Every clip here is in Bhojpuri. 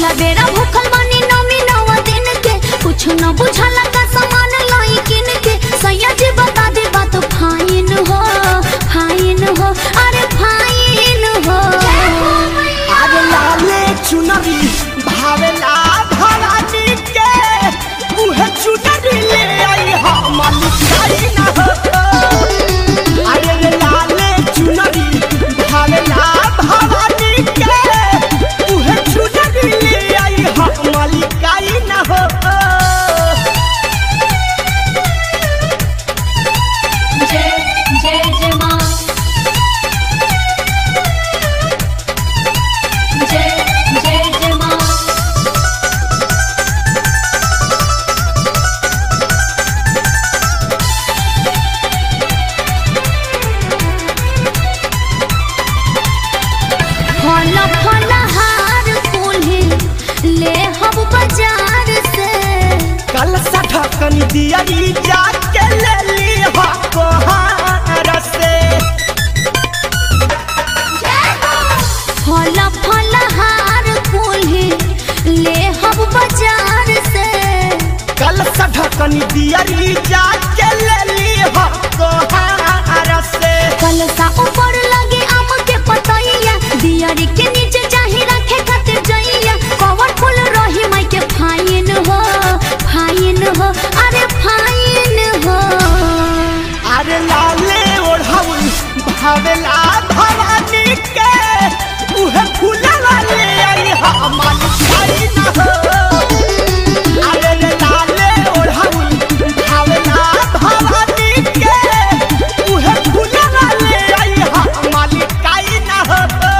पहिला बेरा भूखल बानी नौमी नौवा दिन के कुछ न बुझला का सामान लाई किन के सैया जी बता दे बात फाइन हो फाइन हो अरे फाइन हो आज लाले चुनरी भावेला भवानी के उहे चुनरी ले आई हम लिखाई ना हो अरे रे लाले चुनरी भावेला भवानी के उहे चुनरी ले आई हम लिखाई ना हो जय जय जय माँ जय जय जय माँ फल फल हार कुल्हे ले हम बाजार से कल सठकन दियरी जाके ले ली हो कोहार से फल फल हार कुल्हे ले हम बाजार से कल सठकन दियरी जाके ले ली हो कोहार से कल सा ऊपर लगे आम के पतैया दियारी के नीचे चाहे रखे खातिर जइया कवर फूल रही माई के फाइन हो फाइन हो अरे फाइन हो अरे लाले ओढ़ाउल भावेला भवानी के उहे फूलवा ले आई हमार छाई ना हो अरे रे लाले ओढ़ाउल भावेला भवानी के उहे फूलवा ले आई हमार काई ना हो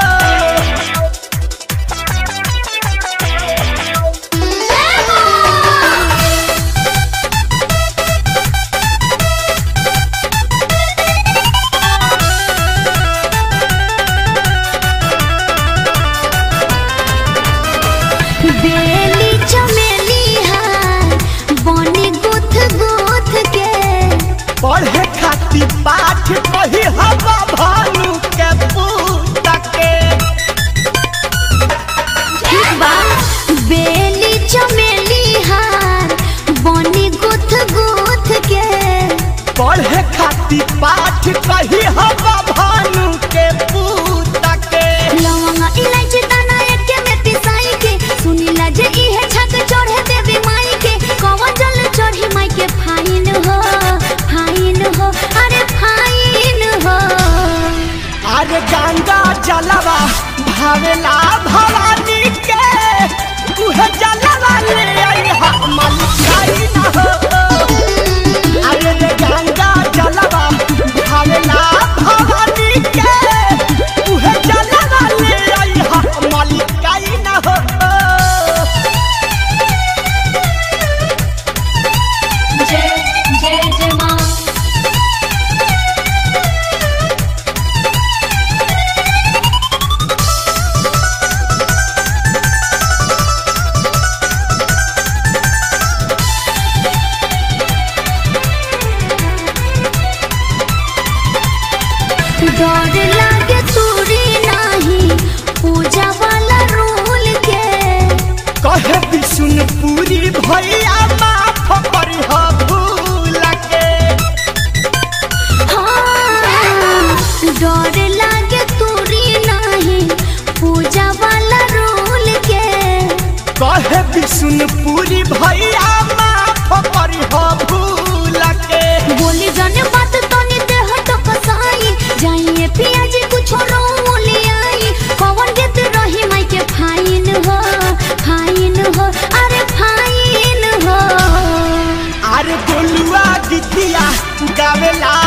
बेली चमेली हार बने गुथ गुथ के पढ़े खातिर पाठ कही हवा भानु के पूत के ठीक बा बेली चमेली हार बने गुथ गुथ के पढ़े खातिर पाठ कही हवा भानु के पूत के लवंगा इलायची दाना एके में पिसाई के सुनीला जे इहे छक चढ़े देवी माई के कवन जल चढ़ी माई के फाइन हो फाइन हो अरे फाइन हो अरे गंगा जलवा भावेला भवानी के उहे जलवा ले आई हमन खाई ना हो अरे रे गंगा जलवा भावेला भवानी के उहे जलवा ले आई हमन खाई ना हो जय जय जय माँ डर लागे तूरी नाही पूजा वाला रूल के कहे विष्णुपुरी भैया माफ करी हो भूल के हाँ, डर लागे तूरी नाही पूजा वाला रूल के कहे विष्णुपुरी भैया माफ करी हो भूल के बोली जाने बात तनी देह तो कसाई जाइए पिया जी कुछ रोल आई कवन गेत रही माई के फाइन हो फाइन हो अरे फाइन हो अरे गोलुआ गीतिया गावेला